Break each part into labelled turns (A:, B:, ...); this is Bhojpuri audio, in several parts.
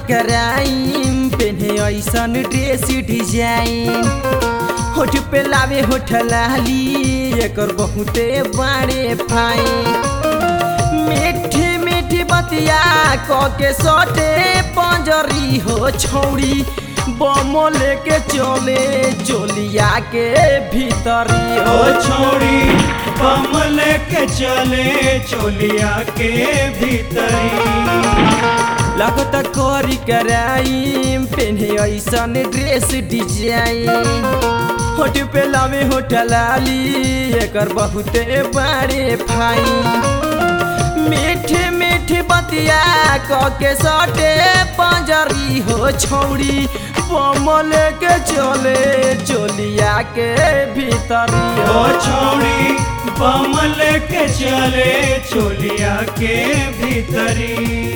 A: कराइम पेन्हे ऐसन ड्रेस डिजाइन होठ पे लावे होठ लाली एकर बहुते बाड़े फाइन मीठी मीठी बतिया क के सटे पंजरी हो छौड़ी बम लेके चले चोलिया के भीतरी
B: ओ
A: हो
B: छोड़ी बम लेके चले चोलिया के भीतरी
A: लगत करी कराइम पेन्हे ऐसन ड्रेस डिजाइन होठ पे लावे होठ लाली एकर बहुते बाड़े फाइन मीठी मीठी बतिया क के सटे पंजरी हो छौड़ी बम लेके चले चोलिया के भीतरी
B: ओ
A: हो
B: छोड़ी बम लेके चले चोलिया के भीतरी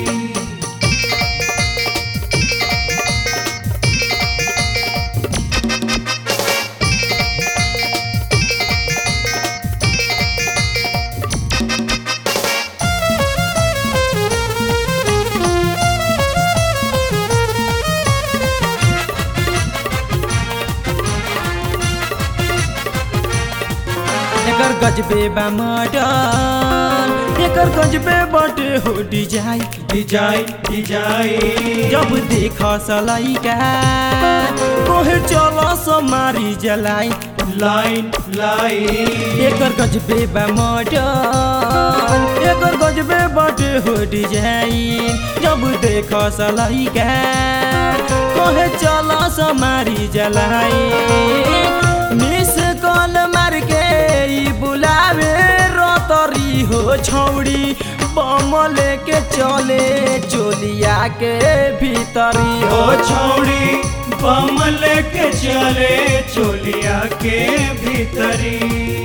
A: एकर गजबे बा मॉडल एकर गजबे बाटे हो डिजाइन
B: डिजाइन डिजाइन
A: जब देख सलाइका कोहे चल समारी जलाई
B: लाइन लाइन
A: एकर गजबे बा मॉडल एकर गजबे बाटे हो डिजाइन जब देख सलाइका कोहे चल समारी जलाई मिस कॉल मार के ई बुलावे रतरी हो छौड़ी बम लेके चले चोलिया के भीतरी
B: ओ
A: हो
B: छोड़ी बम लेके चले चोलिया के भीतरी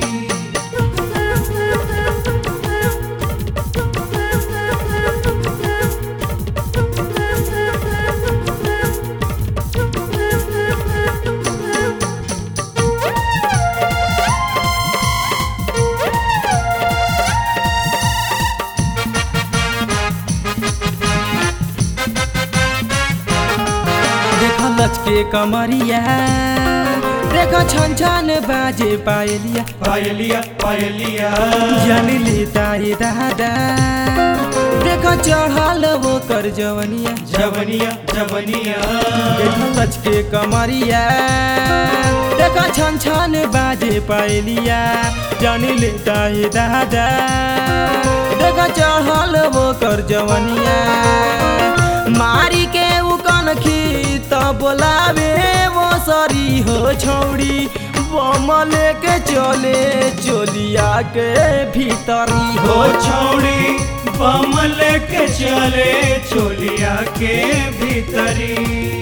A: देख लचके कमरिया देख छन छन बाजे पायलिया
B: पायलिया पायलिया
A: जान लेता ये दादा देख चढ़ल वो कर जवनिया
B: जवनिया जवनिया
A: देख लचके कमरिया देख छन छन बाजे पायलिया जान लेता ये दादा देख चढ़ल वो कर जवनिया मारी के उ कनखी त बोलावे वो सरी हो छौड़ी बम लेके चले चोलिया के भीतरी
B: ओ
A: हो
B: छोड़ी बम लेके चले चोलिया के भीतरी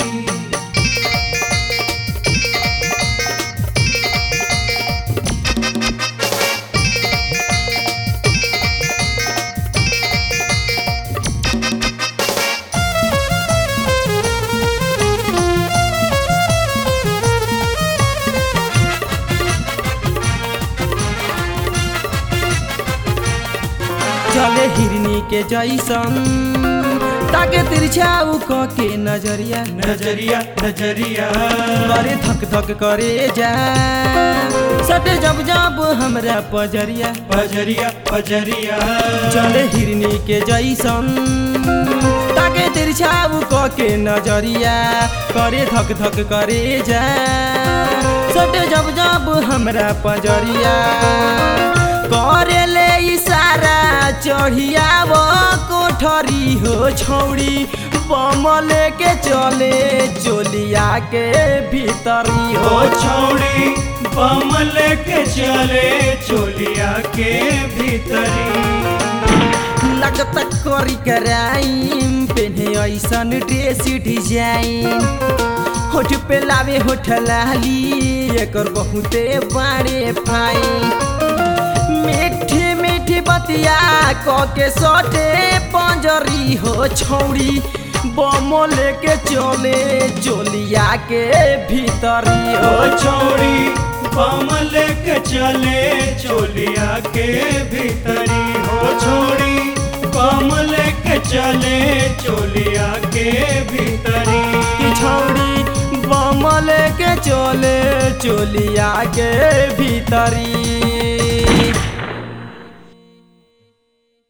A: चले हिरनी के जैसन ताके तिरछाऊ क के नजरिया
B: नजरिया नजरिया
A: करे धक धक करे जा सटे जब जब हमरा पजरिया
B: पजरिया पजरिया
A: चले हिरनी के जैसन ताके तिरछाऊ क के नजरिया करे धक धक करे जा सटे जब जब हमरा पजरिया करे ले इशारा चढ़िया वो कोठरी हो छौड़ी बम लेके चले चोलिया के भीतरी
B: ओ
A: हो
B: छोड़ी बम लेके चले चोलिया के भीतरी
A: लगत करी कराइम पेन्हे ऐसन ड्रेस डिजाइन होठ पे लावे होठ लाली एकर बहुते बाड़े फाइन मीठी मीठी बतिया क के सटे पंजरी हो छौड़ी बम लेके चले चोलिया के भीतरी
B: ओ
A: हो
B: छोड़ी बम लेके चले चोलिया के भीतरी हो छोड़ी बमल के चले चोलिया के भीतरी
A: कि छौड़ी बमल के चले चोलिया के भीतरी